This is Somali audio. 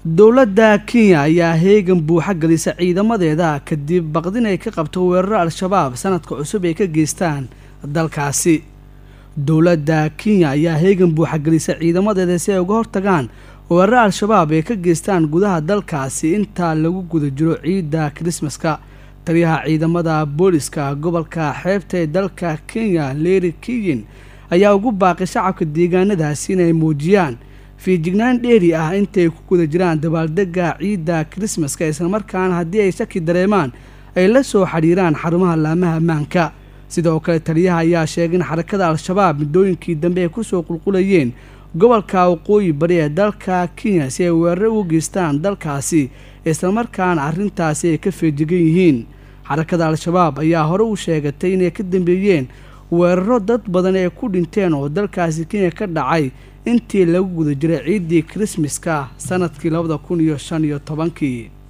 dowladda kenya ayaa heegan buuxa gelisa ciidamadeeda kadib baqdin ay ka qabto weeraro al-shabaab sanadka cusub ay ka geystaan dalkaasi dowladda kenya ayaa heegan buuxa gelisa ciidamadeeda si ay uga hortagaan weeraro al-shabaab ay ka geystaan gudaha dalkaasi intaa lagu guda jiro ciidda kirismaska taliyaha ciidamada booliska gobolka xeebta ee dalka kenya leri kiyin ayaa ugu baaqay shacabka deegaanadaasi inay muujiyaan fiijignaan dheeri ah intay ku guda jiraan dabaaldega ciidda kirismaska islamarkaana haddii ay shaki dareemaan ay la soo xidhiiraan xarumaha laamaha ammaanka sidoo kale taliyaha ayaa sheegay in xarakada al-shabaab muddooyinkii dambe ay kusoo qulqulayeen gobolka waqooyi bari ee dalka kenya si ay weeraro ugu geystaan dalkaasi islamarkaana arrintaasi ay ka feejigan yihiin xarakada al-shabaab ayaa hore u sheegatay inay ka dambeeyeen weeraro dad badan ee ku dhinteen oo dalkaasi kenya ka dhacay intii lagu guda jiray ciiddii kirismaska sanadkii labada kun iyo shan iyo tobankii